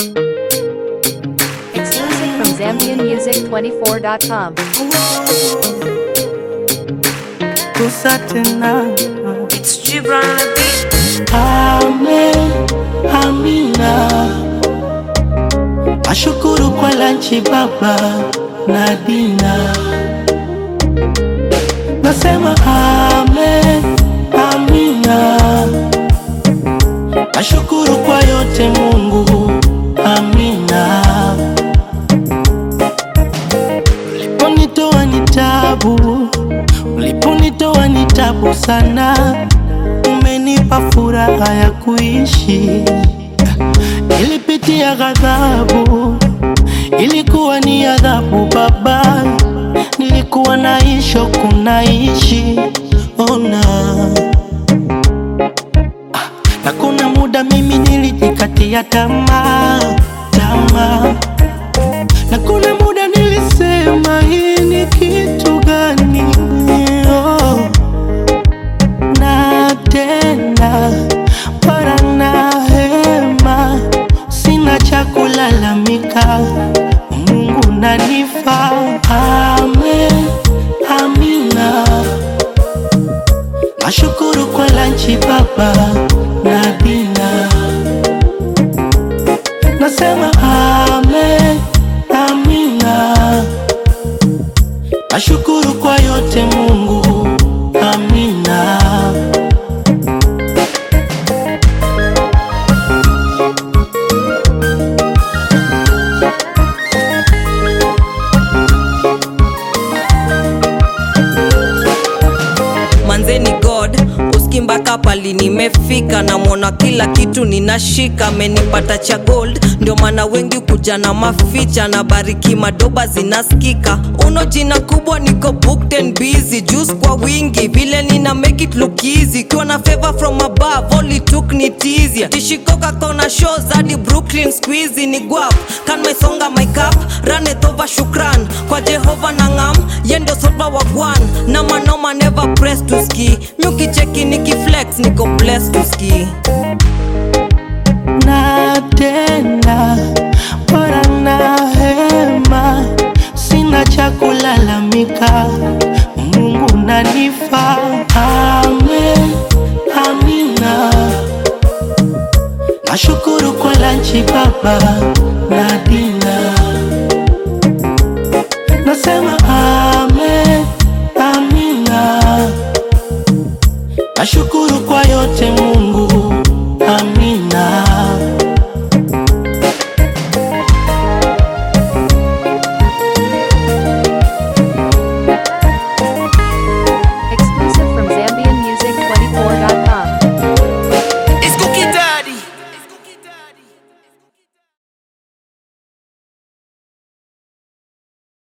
Exclusive from ZambianMusic24.com. Gusa tena It's Gibran on the beat. Amen, amina. Nashukuru kwa lanchi baba na dina. Nasema amen, amina. Nashukuru kwa yote Mungu, amina. Uliponitoa ni tabu, uliponitoa ni tabu sana umenipa furaha ya kuishi. Nilipitia ghadhabu, ilikuwa ni adhabu Baba, nilikuwa naishi kunaishi ona Ah, na kuna muda mimi nilijikatia tamaa tamaa, na kuna muda nilisema hii ni kitu gani? oh na tena para na hema, sina cha kulalamika, Mungu nanifa. Amen, amina. Nashukuru kwa lanchi baba na dina, nasema amen, amina. Nashukuru kwa yote Mungu, amina. manzeni god uski mpaka pali nimefika namwona kila kitu ninashika amenipata cha gold ndio maana wengi kuja na maficha na bariki madoba zinaskika uno jina kubwa niko booked and busy juice kwa wingi vile nina make it look easy kiwa na favor from above all it took ni tizia tishikoka kona shows hadi brooklyn squeezy ni guap kan maisonga my cup run it over shukran kwa jehova na ngam yendo sopa wagwan na manoma never press to ski miukicheki nikiflex niko blessed to ski na tena bora na hema, sina cha kulalamika, Mungu nanifa. Amen, amina. Nashukuru kwa lanchi baba na dina